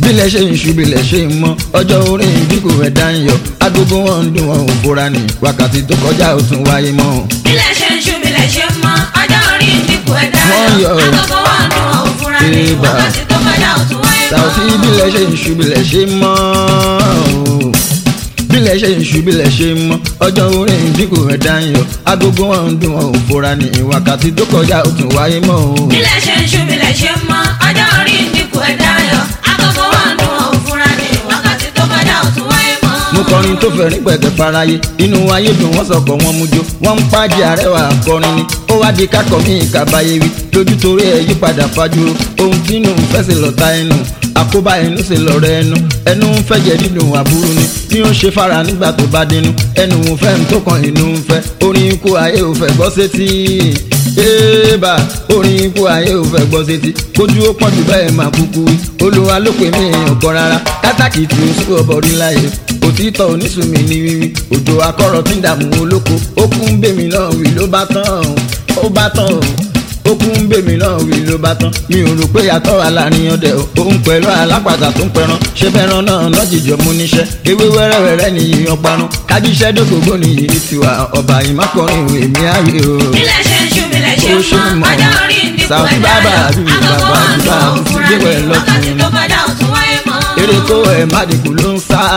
bílẹ̀ ṣe ń ṣu bílẹ̀ ṣe ń mọ́ ọjọ́ orí ìdínkù ẹ̀dá ń yọ agogo wọn ń dún wọn ò fura ní wákàtí tó kọjá ò tún wáyé mọ́. bílẹ̀ ṣe ń ṣú bílẹ̀ ṣe ń mọ́ ọjọ́ orí ìdínkù ẹ̀dá Wọ́n yọ yọ. agogo wọn dún wọn ò fura ní Ébà. wákàtí tó kọjá ò tún wáyé mọ́. Sàùtì bílẹ̀ ṣe ń ṣu bílẹ̀ ṣe ń mọ́ o. bílẹ̀ ṣe ń ṣu bílẹ̀ ṣe ń mọ́ ọjọ́ orí ìdínkù ẹ̀dá ń yọ agogo wọn ń dún wọn ò fura ní wákàtí tó kọjá ò tún wáyé mọ́ o. bílẹ̀ ṣe ń ṣú bílẹ̀ ṣe ń mọ́ ọjọ́ orí ìdínkù ẹ̀dá yọ agogo wọn dún wọn ò fura ní wákàtí tó kọjá ò tún wáyé mọ́. mo kọrin tó fẹ́ rí pẹ̀kẹ́ faraye inú ayé dùn wọ́n sọ̀kọ̀ wọn mú jó wọ́n ń pàjẹ́ àrẹwà akọrin ni ó wá di kákọ̀ mí ìkàbáyé wí lójú torí ẹ̀ yípadà fajúro ohun tí inú ń fẹ́ sí lọ́ta ẹnu àkóbá ẹnu sì lọ́rọ̀ ẹnu ẹnu ń fẹ́ jẹ́ dídùn àbúrú ni bí ó ṣe fara nígbà tó bá dénú ẹnu ń fẹ́ ń tó kan inú ń fẹ́ orin ikú ayé ò fẹ́ gbọ́ sétí éèbà orin ikú ayé ò fẹ́ gbọ́ sétí kójú ó pọ́n jù bẹ́ẹ̀ máa kúkú wí olúwa ló pè mí èèyàn kan rárá kátàkì tí ó sún ọbọ̀ rí láyé òtítọ́ onísùnmí ní wíwí òjò akọ́rọ̀ tí ń dààmú olóko ó kún bèmí náà wí ló bá tán ó bá tán ó kún bèmí náà wí ló bá tán mi ò rò pé yàtọ̀ wà láàrin ọdẹ o òun pẹ̀lú alápàtà tó ń pẹran ṣé fẹ́ràn náà lọ́jìjọ mú níṣẹ́ ewé wẹ́rẹ́wẹ́rẹ́ nìyí ọparun kájíṣẹ́ dógógó nìyí ní tiwa ọba ìmákọrin ìwé mi ààyè o. bílẹ̀ ṣe ń ṣú bílẹ̀ ṣe Ó ń ṣe mọ́ mọ́. ọjọ́ orí ìdínkù Sàùtì ẹ̀dá bàbá yọ àbí agogo bàbá wọn àbí dún wọn ò bàbá fura gbé wẹ̀ ní lọ́tún. wákàtí tó kọjá ò tún wáyé mọ́. eré kó ẹ̀ má dínkù ló ń sá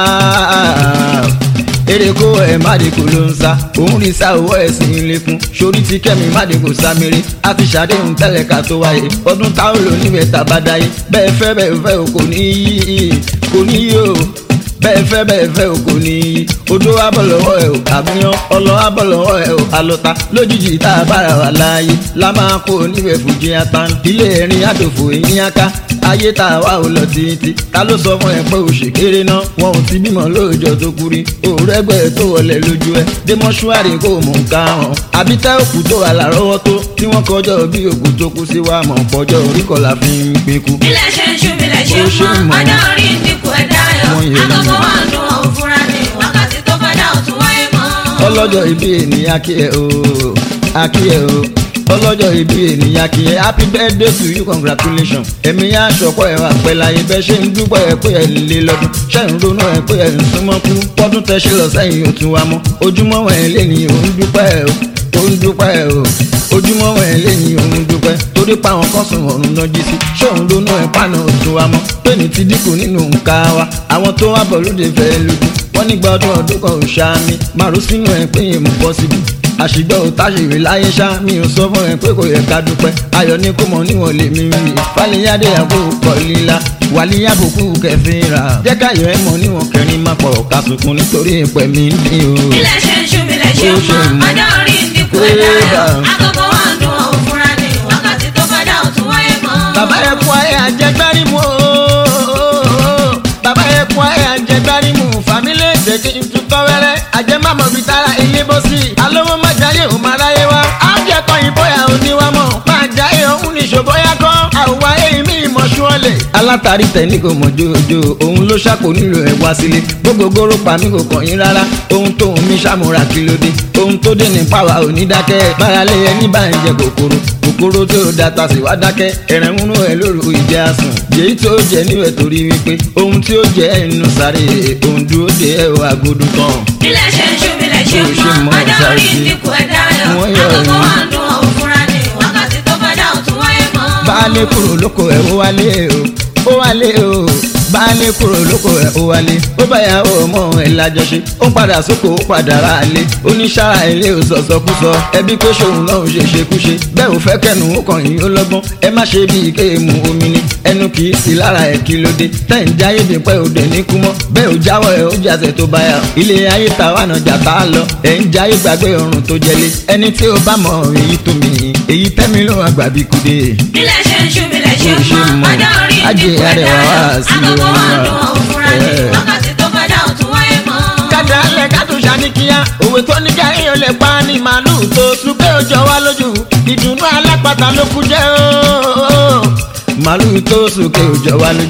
eré kó ẹ̀ má dínkù ló ń sá òun rí sá owó ẹ̀sìn ilé fún sórí ti kẹ́mi má dínkù sáméré a ti ṣàdéhùn tẹ́lẹ̀ ká tó wáyé ọdún táwọn lò níbẹ̀ tàbá dáyé bẹ́ẹ̀ fẹ́ bẹ́ẹ̀ fẹ́ o kò ní yí kò ní yí o bẹ́ẹ̀ fẹ́ bẹ́ẹ̀ fẹ́ o kò ní yí odó abọ́ lọ́wọ́ ẹ̀ o àbúyán ọlọ́ abọ́ lọ́wọ́ ẹ̀ o àlọ́ta lójijì tá a bára wà láàyè la máa kó níbẹ̀ fújì atan ilé ẹ̀rín àdòfò eyín aká ayé tá a wá ò lọ títí ta ló sọ fún ẹ pé o ṣe kéré náà wọn ò ti bímọ lóòjọ́ tó kú rí òrẹ́gbẹ́ tó wọlé lójú ẹ dé mọ́ṣúárì kó mọ̀ ń ká hàn àbí tẹ́ òkú tó wà lárọ́wọ́ tó tí wọ́n kọjọ́ bí òkú tó kú sí wa mọ̀ pọ́jọ́ orí kọlà fi ń pín kú. bílẹ̀ ṣe ń ṣú bílẹ̀ ṣe Ó ń ṣe mọ́ mọ́. ọjọ́ orí ìdínkù ẹ̀dá yọ Wọ́n yẹ ní agogo mọ́. wọn dún wọn ò fura ní wákàtí tó kọjá ò tún wáyé mọ́. ọlọ́jọ́ ìbí ènìyàn kí ẹ o akí ẹ o ọlọ́jọ́ ìbí ènìyàn kí ẹ happy birthday to you congratulations ẹ̀mí yá aṣọ́kọ́ ẹ̀ wà pẹ́ láyé bẹ́ẹ̀ ṣe ń dúpẹ́ ẹ̀ pé ẹ̀ lé lọ́dún ṣe ń ronú ẹ̀ pé ẹ̀ ń súnmọ́ kú pọ́dún tẹ́ ṣe lọ sẹ́yìn ó tún wá mọ́ ojúmọ́ ẹ̀ lé ní òun dúpẹ́ ẹ̀ o òun dúpẹ́ ẹ̀ o ojúmọ́ ẹ̀ lé ní òun dúpẹ́ torí pa àwọn kan sùn ọ̀run náà jí sí ṣé òun ronú ẹ̀ pàná ó tún wá mọ́ pé ní ti dínkù nínú nǹka wa àwọn tó wá bọ̀ lóde fẹ́ lójú wọ́n nígbà ọdún ọdún kan ò ṣá mi màrún sínú ẹ̀ pé èèmù bọ́ síbi àṣìgbọ́ ò táṣìwé láyé ṣá mi ò sọ fún ẹ pé kò yẹ ká dúpẹ́ ayọ̀ ní kó mọ̀ níwọ̀n lè mi rí fàlẹ́yàdé àbò kọ̀ líla wàlíyàbòkú kẹfìn rà jẹ́ káyọ̀ ẹ mọ̀ níwọ̀n kẹrin má pọ̀ ká sunkún nítorí ìpẹ́ mi ń dín o. bílẹ̀ ṣe ń ṣú bílẹ̀ ṣe Ó ń ṣe mọ́ mọ́. ọjọ́ orí ìdínkù ẹ̀dá yọ Ébà. agogo wọn dún wọn ò fura ní wákàtí tó kọjá ò tún wáyé mọ́. bàbá yẹ kú ayé àjẹgbárí mu ooo bàbá yẹ kú ayé àjẹgbárí mu fàmílì èdè kí n tutọ́ wẹ́rẹ́ àjẹmámọ̀ bíi tara ilé bó sí alówó má jáyé ò má ráyé wá àjẹkọ̀ yìí bóyá ò ní wá mọ̀ máa jáyé òun ní ṣòbóyá kọ́ àwọ̀ ayé mi ìmọ̀ṣú ọ̀lẹ̀. alátàrí tẹ̀lé kò mọ̀ jòjò òun ló ṣàkó nílò ẹ̀ wá sílé gbogbogbòrò pa mí kò kàn yín rárá ohun tóun mi ṣàmúra kí ló dé ohun tó dé ní pàwá ò ní dákẹ́ báralé ẹni bá ń jẹ kòkòrò kòkòrò tó data sì wá dákẹ́ ẹ̀rẹ̀ ń rún ẹ lóru ìjẹ àsùn yèyí tó jẹ níwẹ̀ torí wípé ohun tí ó jẹ ẹnu sáré ohun dúró de ẹ ò agodo tán. bílẹ̀ ṣe ń ṣú bílẹ̀ ṣe Ó ń ṣe mọ́ mọ́ ọjọ́ sáré orí sí. ìdínkù ẹ̀dá yọ Wọ́n yọ agogo ẹ̀yìn. wọn dún wọn ò fura ní wákàtí tó kọjá ò tún wáyé mọ́. baálé kúrò lóko ẹ̀ ó wálé o ó wálé o baálé kúrò lóko ẹ̀ ó wálé ó báyàwó ọmọ ẹ̀ lájọṣe ó padà sóko ó padà ra àlè oníṣàrà ilé ò sọ̀sọ̀kúsọ ẹbí pé ṣòun náà ṣe ṣekúṣe bẹ́ẹ̀ ò fẹ́ kẹ́nu ó kàn yín ó lọ́gbọ́n ẹ má ṣe bíi kéèmù omi ni ẹnu kì í sí lára ẹ̀ kí ló dé tẹ̀ ń jáyé bí pẹ́ òde ní kú mọ́ bẹ́ẹ̀ ò jáwọ́ ẹ̀ ó jàsẹ̀ tó báyà ilé ayé ta wà náà jà tá a lọ ẹ̀ ń jáyé gbàgbé ọrùn tó jẹlé ẹni tí ó bá mọ èyí tó mi èyí tẹ́mi ló wà gbàbí kúdé bílẹ̀ ṣe ń ṣú bílẹ̀ ṣe Ó ń ṣe mọ́ mọ́. ọjọ́ orí Ajé ìdínkù ẹ̀dá arẹwà yọ wá sí agogo lórí wọn wa. dún wọn ò fura ní Ẹ̀. wákàtí tó kọjá ò tún wáyé mọ́. kàdà lẹ kàtó ṣàníkíyà òwe tó ní káyé ò lè pa ní màálùú tó súpé òjò wá lójú ìdùnnú alápàtà ló kú jẹ́ ooo. màálùú tó sókè òjò wá lójú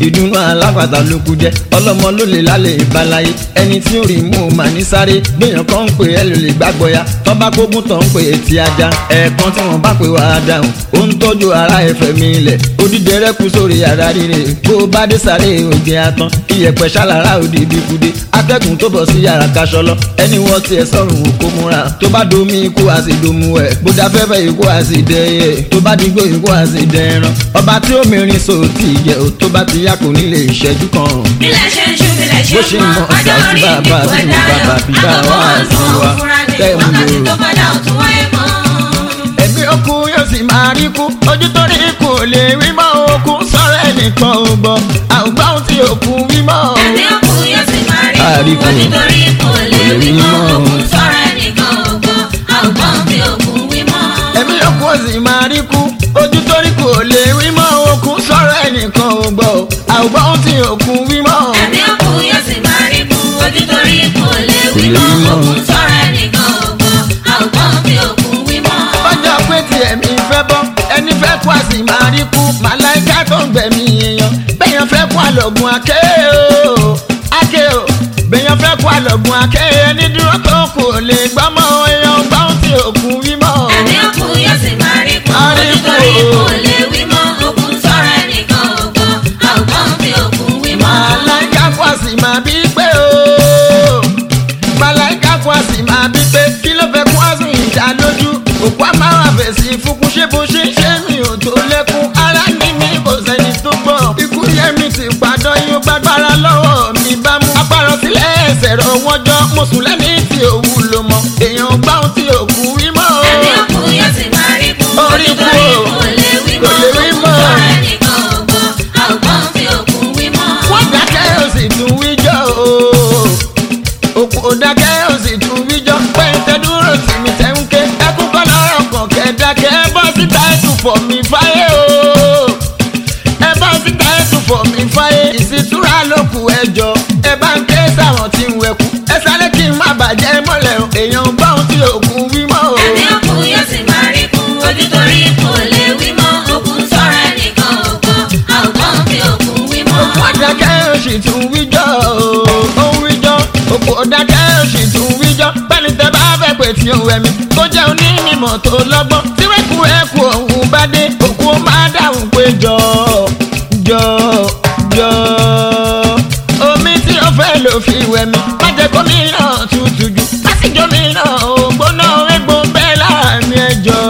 ìdùnnú alápàtà ló kú jẹ́ ọlọ́mọ ló lè lálẹ́ ìbáláyé ẹni tí ó rí mú un mà ní sáré gbìyàn kan ń pè ẹ́ ló lè gbàgbọ́ ya tọ́ba gbógun tán ń pè é ti ajá ẹ̀ẹ̀kan tí wọ́n bá pè wá dáhùn ó ń tọ́jú ara ẹ̀fẹ̀ mi ilẹ̀ odídẹ rẹ kú sórí ara rire bó o bá dé sáré ògè atán iyẹ̀pẹ̀ ṣàlàrà òdì ibikude atẹ́gùn tó bọ̀ sí yàrá kaṣọlọ ẹni wọ́n tiẹ̀ sọ̀rùn òkú múra tó bá domi ikú àsìdomu ẹ̀ bó dá fẹ́fẹ́ ikú àsìdẹ́yẹ tó bá digbó ikú àsìdẹ́ran ọba tí ó mìíràn sòtì jẹ́ ò tó bá ti yá kò ní lè ṣẹ́jú kan bílẹ̀ ṣe ń ṣú bílẹ̀ bó ṣe ṣe ń ń mọ́ mọ ọjọ́ ọ̀sà sí orí bàbá ìdìbò sí ẹ̀dá bàbá yọ bíbá àkókò wá sí ọ̀sán wa òfúra ní tẹ́ ń wákàtí lò tó kọjá òtún wáyé mọ́. ẹ̀mí òkú yóò sì máa rí kú ojú tó rí kú ò lè rí mọ́ òkú sọ̀rọ̀ ẹnìkan ò gbọ́ àwùgbọ́ ohun tí òkú wí mọ́ o. ẹni òkú yóò sì máa rí Àríkù. kú onítorí kò lè Kò lè wí wí mọ́ mọ́. òkú sọ̀rọ̀ ẹnìkan ògbọ́ àwùgbọ́n tí òkú wí mọ́. ẹ̀mí òkú ò sì máa rí kú ojú tó rí kú ò lè rí mọ́ òkú sọ̀rọ̀ ẹnìkan ò gbọ́ àwùgbọ́ ohun tí òkú wí mọ́ o. ẹni òkú yóò sì máa rí kú onítorí kò lè wí Kò lè mọ́ wí mọ́. òkú sọ̀rọ̀ ẹnìkan ògbọ́ àwùgbọ́n tí òkú wí mọ́. ọjọ́ pé tí ẹ̀mí fẹ́ bọ́ ẹni fẹ́ kú àsì máa rí kú màláìka tó ń gbẹ̀mí èèyàn bẹ́yàn fẹ́ kú àlọ́gùn àké o àké o bẹ́yàn fẹ́ kú àlọ́gùn àké ẹni dúró tó kù ò lè gbọ́mọ èèyàn gbọ́n tí òkú wí mọ́ o. ẹni òkú yóò sì máa rí kú Máa rí kú onítorí o. kò lè wí mọ́ òkú sọ̀rọ̀ ẹnìkan ògbọ́ àwùgbọ́n tí òkú wí mọ́. màláìka kú àsì máa bí pé o màláìka kú àsì máa bí pé kí ló fẹ́ kú àsì ìjà lójú òkú àmàwà fèsì fúnkún ṣé bó ṣe ń ṣe mi ò tó lẹ́kún ara ní mi kò sẹ́ni tó gbọ́ ikú yẹ mi ti padà yóò gbàgbára lọ́wọ́ mi bá mú apárọ̀ sílẹ̀ ẹsẹ̀ rọ wọ́n jọ mo sùn lẹ́ni tí òwú ló mọ èèyàn gbá ohun tí òkú rí mọ́ o. ẹni òkú yóò sì máa rí kú Orí kú onítorí o. kò lè wí Kò mọ́ lè wí òkú mọ́. sọ̀rọ̀ ẹnìkan ògbọ́ àwùgbọ́n tí òkú wí mọ́. wọ́n dákẹ́ ó sì tún wíjọ́ o. òkú dákẹ́ ó sì tún wíjọ́ pẹ́ńtẹ́ dúró sí mi tẹ́ ń ké ẹkún kọ́ lọ́rọ̀ kan kẹ́ dákẹ́ ẹ bọ́ síta ẹ tún fọ̀ mí fáyé o. ẹ bọ́ síta ẹ tún fọ̀ mí fáyé ìsìtúra ló kù ẹjọ́ ẹ bá ń ké sáwọn tí ń wẹ̀kú ẹ sáré kí n má bàjẹ́ mọ́lẹ̀ o èèyàn gbọ́ ohun tí òkú wí mọ́ o. ẹni òkú yóò sì máa rí kú onítorí kò lè wí mọ́ òkú sọ̀rọ̀ ẹnìkan ògbọ́ àwùgbọ́n tí òkú wí mọ́. òkú ọ̀dákẹ́ ó sì tún wíjọ́ ó ń wíjọ́ òkú ọ̀dákẹ́ ó sì tún wíjọ́ bẹ́ẹ̀ni tẹ́ bá fẹ́ pé tí ó wẹ̀ mí tó jẹ́ onímọ̀ tó lọ́gbọ́n tí wẹ́kú ẹ̀kú òun bá dé òkú ó máa dáhùn pé jọ jọ jọ omi tí ó fẹ́ ló fi wẹ̀ mí má jẹ́ kó mi náà tutù jù lásìjọ́ mi náà ògbóná egbò bẹ́ẹ̀ láàmì ẹjọ́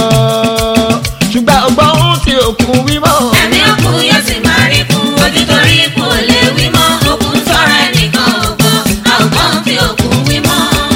ṣùgbọ́n ọgbọ́n ohun tí òkú wí mọ́ ẹni òkú yóò sì máa rí kú onítorí kò lè wí mọ́ òkú sọ̀rọ̀ ẹnìkan ògbọ́ àwùgbọ́n tí òkú wí mọ́.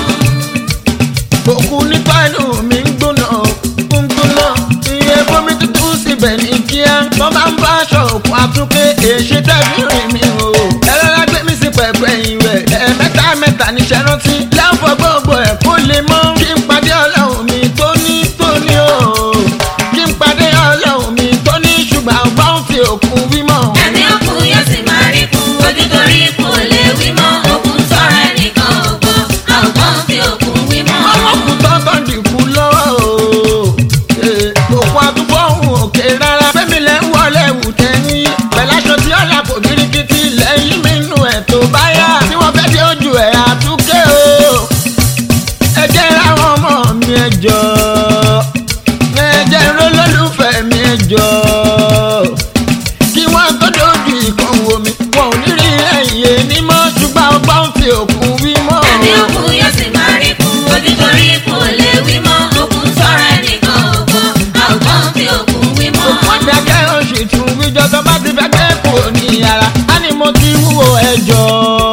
òkú nípa inú mi ń gbóná ń gbóná iye bómi tútù síbẹ̀ ní kíá wọ́n máa ń bá aṣọ òkú àtúnké èṣe tẹ́bí rìn mí o ẹlẹ́la gbé mi sí pẹ̀pẹ́ ìwẹ̀ ẹ̀ẹ̀mẹ́ta mẹ́ta níṣẹ́ rántí láǹfọ̀ gbogbo ẹ̀ kó lè mọ́ kí n pàdé ọlọ́run mi tó ní tó ní o kí n pàdé ọlọ́run mi tó ní ṣùgbọ́n ọgbọ́n fi òkú wí mọ́ ẹni òkú yóò sì máa rí kú onítorí kò lè wí mọ́ òkú sọ̀rọ̀ ẹnìkan ògbọ́ àwùgbọ́n tí òkú wí mọ́. ọlọ́kùn tọ́tọ́ dìkú lọ́wọ́ o. Ee, òkú àdúgbò òun òkè rárá. Fẹ́mi lẹ́ ń wọlé ẹ̀wù tẹ́ni. Pẹ̀láṣọ tí ọ̀là kò birikiti lẹ́yìn mi nù ẹ̀ tó bá yá. Tí wọ́n fẹ́ dé ojú ẹ̀ àtúnkẹ́ o. Ẹ jẹ́ ráwọn ọmọ mi ẹ jọ. Ẹ jẹ́ rólólùfẹ́ mi ẹ jọ. Kí wọ́n tó dojú ìkan wo mi. Wọn ò ní rí ẹ̀yìn ẹni mọ́. Ṣùgbọ́n ọgbọ́n fi òkú wí mọ́. ẹni òkú yóò sì máa rí kú onítorí kò lè wí mọ́ òkú sọ̀rọ̀ ẹnìkan ògbọ́ àwùgbọ́n tí òkú wí mọ́. wọ́n dákẹ́ oṣù tún wíjọ tó bá ti fẹ́ gbé kò ní yàrá á ní mo ti wúwo ẹjọ́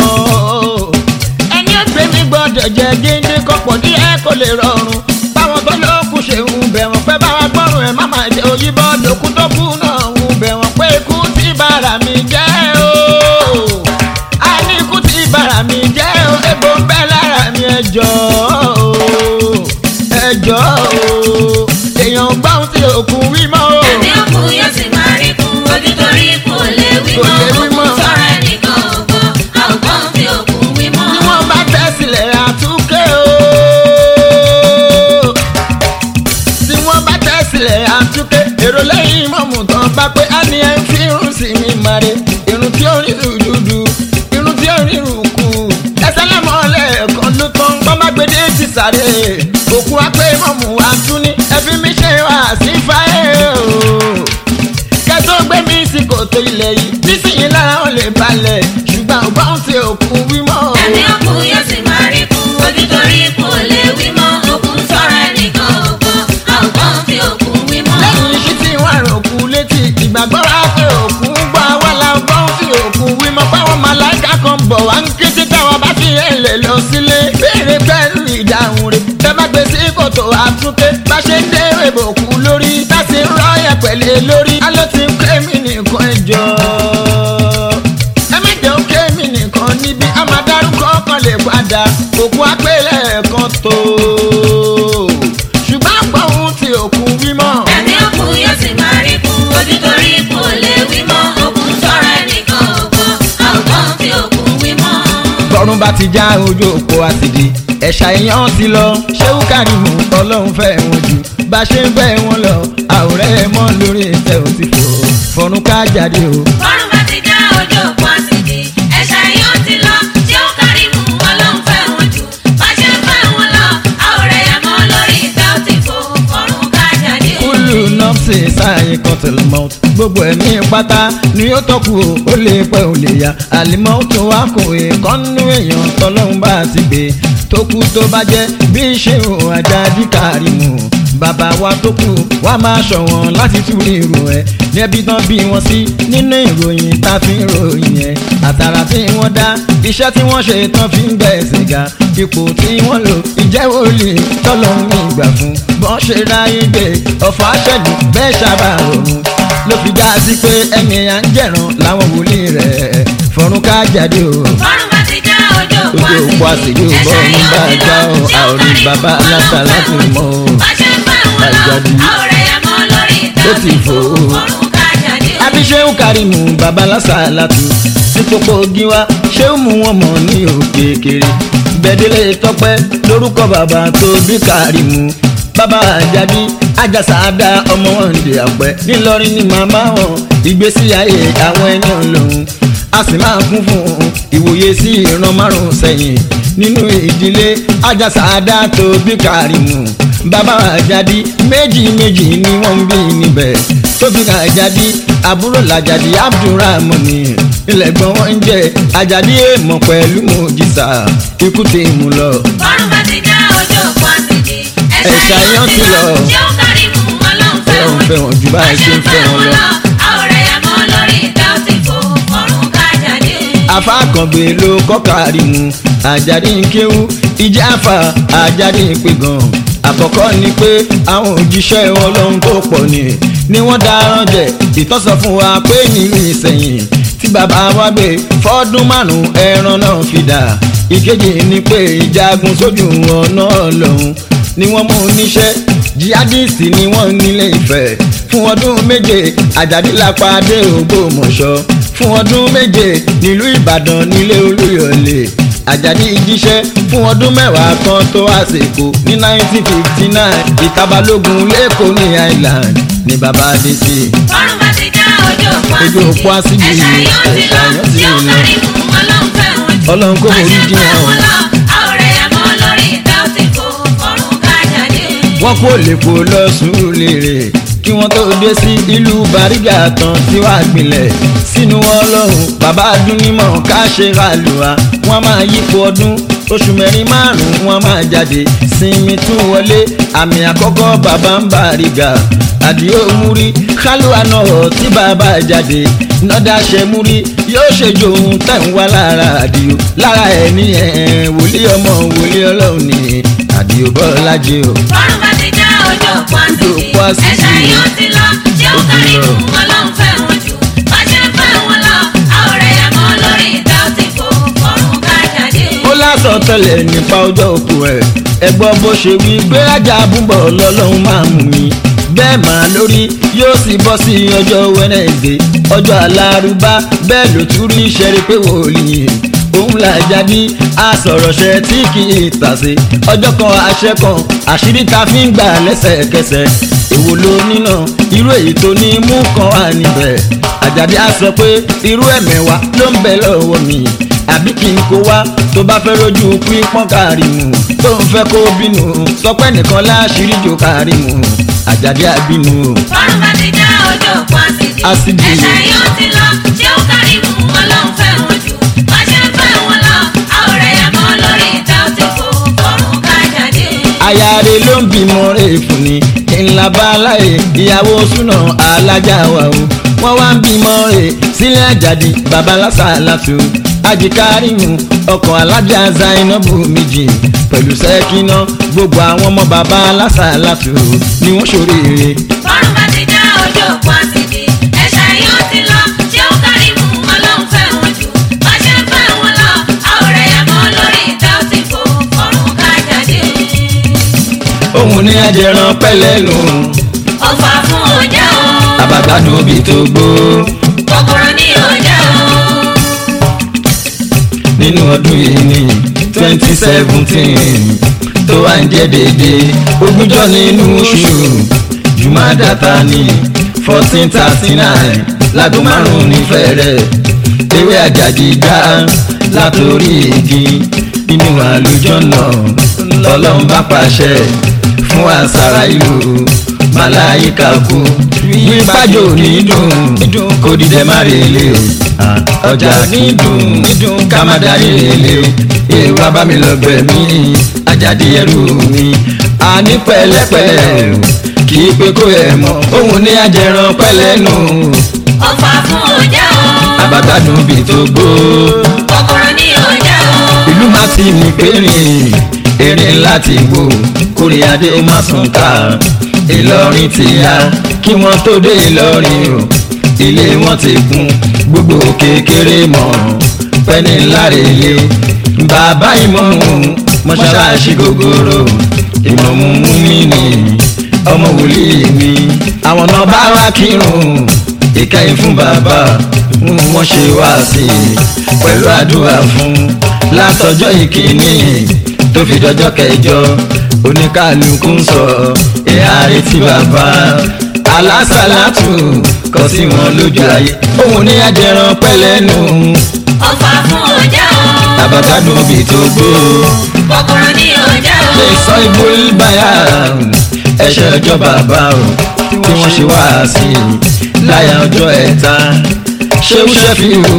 ẹni ẹgbẹ́ mi gbọ́dọ̀ jẹ géńdé kọ́pọ̀ ní ẹ kò lè rọrùn báwọn tó lókù ṣe ń bẹ̀ wọ́n pé báwa gbọ́rùn ẹ̀ má máa jẹ òyìnbó lòkú tó kú náà ń bẹ̀ wọ́n pé ikú tí bàrà mi jẹ́ o a ní ikú tí bàrà mi jẹ́ o egbò ń bẹ lára mi ẹjọ́ ẹjọ́ èèyàn gbọ́n tí òkú wí mọ́ o. ẹni òkú yóò sì máa rí kú onítorí kò lè wí Kò mọ́ lè wí òkú mọ́. sọ̀rọ̀ ẹnìkan ògbọ́ àwùgbọ́n tí òkú wí mọ́. tí wọ́n bá tẹ̀ sílẹ̀ àtúnkẹ́ o tó ilẹ̀ yìí nísìnyí lára wọn lè balẹ̀ ṣùgbọ́n ọba ń ṣe òkú wímọ́. ẹni òkú yóò sì máa rí kú ojú torí kú ò lè wí mọ́ òkú sọ̀rọ̀ ẹnìkan ògbọ́n àwòkọ́ fi òkú wí mọ́. lẹ́yìn iṣẹ́ tí wọ́n rò kú létí ìgbàgbọ́ ra pé òkú gbọ́ wá la gbọ́ fi òkú wímọ́ páwọn màláìka kan bọ̀ wá ń ké sí táwọn bá fi ẹ̀lẹ̀ lọ sílé béèrè pẹ̀lú ìdáhùn rẹ̀ tẹ́ bá gbé sí kòtò àtúnké bá ṣe ń dé ìbòkú lórí tá sì ń rọ́ yẹn pẹ̀lẹ́ lórí á ló ti ń ké mi nìkan ẹjọ́ ẹ má jẹ́ òkè mi nìkan níbi a máa dárúkọ kan lè padà òkú apẹ̀lẹ̀ kan tó ṣùgbọ́n àgbọ̀n ohun ti òkú wímọ́. ẹni òkú yóò sì máa rí kú ojú torí kú ò lè wí mọ́ òkú sọ̀rọ̀ ẹnìkan ògbọ́n àwòkọ́ fi òkú wí mọ́. bọ́run bá ti já ojú òpó àsìdì ẹ̀ṣà èèyàn ti lọ ṣéwú kárìmù ọlọ́run fẹ́ wọn jù bá ṣe ń fẹ́ wọn lọ àwòrán ẹ̀ mọ́ lórí ìtẹ́ ò ti fò fọ̀run ká jáde o. bọ́run bá ti já ojú òpó àsìkò ẹ̀ṣà yóò ti lọ tí ó kárí mu ọlọ́run fẹ́ wọn jù bá ṣe ń fẹ́ wọn lọ àwòrán ẹ̀yà mọ́ lórí ìta ó ti fò fọ́run ká jáde. kúlù nọ́ọ̀sì sáàyè kọ́tẹ̀lì mọ́t gbogbo ẹ̀mí pátá ni ó tọ́kù o ó lè pẹ́ ò lè yá àlìmọ́ tó wá kò èkánú èèyàn tọ́lọ́hún bá ti gbé tó kú tó bá jẹ́ bí ṣé o àjàdí kárìmù bàbá wa tó kù wá máa ṣọ̀wọ́n láti tú irú ẹ̀ níbi tán bí wọ́n sí nínú ìròyìn tá a fi ń ròyìn ẹ̀ àtàrà tí wọ́n dá iṣẹ́ tí wọ́n ṣe tán fi ń gbẹ̀sẹ̀ ga ipò tí wọ́n lò ìjẹ́wọ́ lè tọ́lọ́hún ìgbà fún bọ́n ṣe ráyé gbé ọ̀fọ̀ àṣẹ̀dùn bẹ́ẹ̀ ṣàbà òun ló fi já sí pé ẹni à ń jẹ̀ràn láwọn wòlíì rẹ̀ fọ̀run ká jáde o. bọ́run bá ti já ojú òpó ojú òpó àṣejù ẹ̀ṣà bọ́ọ̀run yóò bá ti já lọ o tí ó àorí kárí bàbá mu aláta ọlọ́run láti fẹ́ mọ́ wọn o. jù bá ṣe ń fẹ́ wọn lọ Àjàdí. àwòrán ẹ̀yà mọ́ lórí ìta ó Ó ti ti fò fò ó. fọ́run ká jáde. abiṣẹ́hùn kárìmù bàbá lásàlátù sí pópó gíwá ṣéhùn mú wọn mọ̀ ní òkè kéré gbẹ̀dẹ́lẹ̀ tọpẹ́ lórúkọ bàbá tó bí kárìmù bàbá àjàdí àjàsáàdá ọmọ wọn dè àpẹ ńìlọrin ní màmá wọn ìgbésí ayé àwọn ẹni ọlọ́run a sì máa kún fún ìwòye sí ìran márùn sẹ́yìn nínú ìdílé àjàsáàdá tó bí kárìmù bàbá àjàdí méjì méjì ni wọ́n ń bí níbẹ̀ tó fi kan àjàdí àbúrò làjàdí abdulrahmani ilẹ̀ gbọ́n wọ́n ń jẹ́ àjàdí èèmọ̀ pẹ̀lú mojisa ikú ti mú lọ. bọ́run bá ti já ojú òpó àsìkò Ẹ̀ṣà yóò ti lọ. tí ó kárí mu ọlọ́run fẹ́ Ọlọ́run wọn fẹ́ wọn jù báyìí ṣe ń fẹ́ wọn lọ. àwòrán ẹ̀yà mọ́ lórí ìta ó ti fò fọ́run ká jáde. afákàngbé ló kọ́kàrí mu àjàdí ń kéwú ìjà àfà àjàdí ń pè gan àkọ́kọ́ ni pé àwọn òjíṣẹ́ ọlọ́run tó pọ̀ ni ni wọ́n dáràn jẹ ìtọ́sọ fún wa pé nínú ìsẹ̀yìn tí bàbá wa gbé fọ́dún márùn-ún ẹran náà fi dà ìkejì ni pé ìjagun sójú ọ̀nà ọlọ́run ni wọ́n mú níṣẹ́ jihadisti ni wọ́n nílé ìfẹ́ fún ọdún méje àjàdí lápàdé ògbómọ̀ṣọ́ fún ọdún méje nílùú ìbàdàn nílé olúyọ̀lé àjàdí jíṣẹ́ fún ọdún mẹ́wàá kan tó àsìkò ní 1959 ìtabalógun lẹ́kọ̀ọ́ ní island ní bàbá dé sí i. bọ́run bá ti já ojú òpó Ojú òpó àsìkò ẹ̀ṣà yóò ti ẹ̀ṣà lọ yóò ti tí ó lọ. kárí mu ọlọ́run fẹ́ wọn jù ọlọ́run kò bá forí ṣe ń jìn fẹ́ wọn. wọn lọ àwòrán ẹ̀yà mọ́ lórí ìta ó ti fò fọ́run ká jáde. wọ́n kó lèpo lọ Sùúrùlérè kí wọ́n tó dé sí ìlú Bàrígà tán tí wàá gbilẹ̀ sínú ọlọ́run bàbá dúnímọ̀ ká ṣe ràlùwà wọ́n máa yípo ọdún oṣù mẹ́rin márùn-ún wọ́n máa jáde sinmi tún wọlé àmì àkọ́kọ́ bàbá ń Bàrígà àdìo múrí kálúwà náà tí bàbá jáde nọ́dà ṣe múrí yóò ṣe jòun tẹ̀ ń wá lára àdìo lára ẹ̀ ní ẹ̀ wòlíì ọmọ wòlíì ọlọ́run ní àdìo bọ́lá jẹ́ o. bọ́run bá ti já ojú òpó Ojú òpó àsìkò àsìkò. ẹ̀ṣà yóò ti lọ tí ó Ó ti kárí lọ. mu ọlọ́run fẹ́ wọn jù bá ṣe ń fẹ́ wọn lọ àwòrán ẹ̀yà mọ́ lórí ìta ó ti fò fọ́run ká jáde. ó lásán tẹ́lẹ̀ nípa ọjọ́ òkú ẹ̀ ẹ gbọ́ bó ṣe wí gbérajà búbọ̀ lọ́lọ́run máa mú mi bẹ́ẹ̀ máa lórí yóò sì bọ́ sí ọjọ́ wẹ́nẹ̀dẹ̀ ọjọ́ alárúbá bẹ́ẹ̀ ló tún rí ìṣẹ́rí pé wòlíì òun là jáde àsọ̀rọ̀ṣẹ́ tí kì í tàsé ọjọ́ kan àṣẹ kan àṣírí ta fi ń gbà lẹ́sẹ̀kẹsẹ̀ èwo ló nínà irú èyí tó ní mú kan wà níbẹ̀ àjàdí á sọ pé irú ẹ̀mẹ̀wá ló ń bẹ lọ́wọ́ mi àbí kí n kó wá tó bá fẹ́ rojú pípọ́n Kàrímù tó ń fẹ́ kó bínú sọpẹ́ nìkan láṣìírí jò Kàrímù àjàdí àbínú. bọ́run bá ti já ojú òpó àsìkò Ásídì. ẹ̀ṣẹ̀ yóò ti lọ ṣé ó kárí mu ọlọ́run fẹ́ wọn jù bá ṣe ń fẹ́ wọn lọ àwòrán yà mọ́ lórí ìta ó ti fò fọ́rùn ká jáde. ayáre ló ń bímọ rẹ̀ fún ni ńlá bá láyé ìyàwó súná alájà wa o wọ́n wá ń bímọ rẹ̀ sílẹ̀ àjàdí bàbá lásàlátù ajíkárìmù ọkọ̀ alájà zainabu méjì pẹ̀lú sẹ́kínà gbogbo àwọn ọmọ bàbá lásàlátù ni wọ́n ṣoríire fọ́rùn bá ti já ojú òpó àsìdì ẹ̀ṣẹ̀ yóò ti lọ ṣé ó kárí mu ọlọ́run fẹ́ wọn jù bá ṣe ń fẹ́ wọn lọ àwòrán yà mọ́ lórí ìta ó ti fò fọ́rùn ká jáde. òun ní ajẹran pẹ́lẹ́nu ọ̀fà fún ọjà o àbàgbàdo òbí tó gbó kòkòrò ní ọjà o. nínú ọdún yìí ní twenty seventeen tó wá ń jẹ́ dédé ogúnjọ́ nínú oṣù jùmọ̀dàtà ní fourteen thirty nine láago márùn-ún ní fẹ́rẹ̀ ewé àjàjì gbá látòrí igi inú àlùjọ náà lọ́lọ́run bá pàṣẹ fún àṣàrà ìlú màláyíkà kú wípájò ní dùn kó dídẹ má rèlé o Ah, ọjà ní dùn ká má darí rèlé o èèwà bá mi lọ gbẹ̀mí àjàdí ẹrú mi àní pẹ̀lẹ́pẹ̀lẹ́ o kì í pé kó ẹ̀ mọ́ òun ní ajẹran pẹ́lẹ́nu ọ̀fà fún ọjà o àbàgbàdùn bí tó gbó kòkòrò ní ọjà o. ìlú má ti ní pérìn erin láti wò kórè adé ó má sùn ká ìlọrin ti yá kí wọ́n tó dé ìlọrin o ilé wọn ti kún gbogbo kékeré mọ̀ pẹ́ni láre ilé bàbá ìmọ̀mù mọ́ṣáláṣí gogoro ìmọ̀mù mi ni ọmọ wòlíì mi àwọn náà bá wá kírun ìkẹyìn fún bàbá wọ́n ṣe wá sí i pẹ̀lú àdúrà fún látọjọ́ ìkíní tó fi dọjọ́ kẹjọ oníkàlùkù ń sọ ìhà retí bàbá alásàlátù kọ sí wọn lójú ayé òun ní ajẹran pẹlẹnu ọ̀fà fún ọjà o àbàkádùn òbí tó gbó kòkòrò ní ọjà o. lè sọ ìbò ìbáyà ẹ̀ṣẹ̀ ọjọ́ bàbá o tí wọ́n ṣe wá sí i láyà ọjọ́ ẹ̀ta ṣéwú ṣẹ́fíù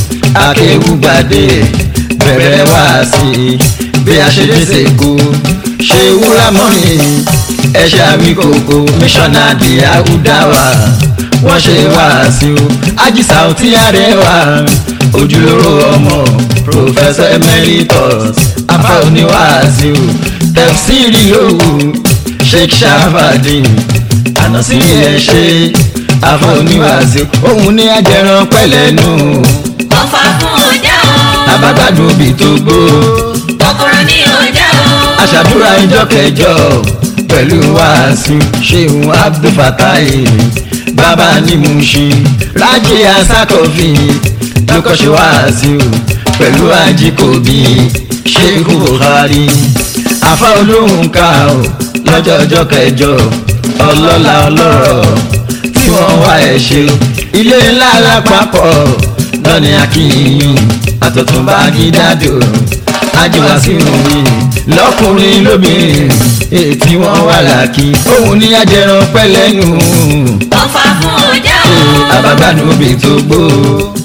akéwúgbàdé bẹ̀rẹ̀ wá sí i bí a ṣe dé sèkó ṣéwú rámọ́rin ẹ̀ṣẹ̀ àwíkòkò míṣọ́nàdì àwùdáwà wọ́n ṣe wá sí i ajísà òtí àrẹwà ojúlówó ọmọ professor emeritus afa oníwàásù tẹfsiri lówù sheikh shabadin ànàsí ẹ ṣe afa oníwàásù òun ní ajẹran pẹlẹnu ọ̀fà fún ọjà o àbágbádùn òbí tó gbó kòkòrò ní ọjà o. aṣàdúrà ìjọ kẹjọ pẹ̀lú wàásù ṣéun abdulfatai bàbá ní Mushin rájí asákọ̀fì lókọ́ṣe wàásù pẹ̀lú ajíkòbí sheikh buhari afa olóhùn ká o lọ́jọ́ ọjọ́ kẹjọ ọlọ́lá ọlọ́rọ̀ tí wọ́n wá ẹ̀ ṣe o ilé ńlá lápapọ̀ lọ́ni akínyìn àtọ̀túnba gídádò ajíwá sí omi lọ́kùnrin lóbìnrin ètí wọ́n wà láàkì òun ní ajẹran pẹ́lẹ́nu ọ̀fà fún ọjà o àbágbádùn òbí tó gbó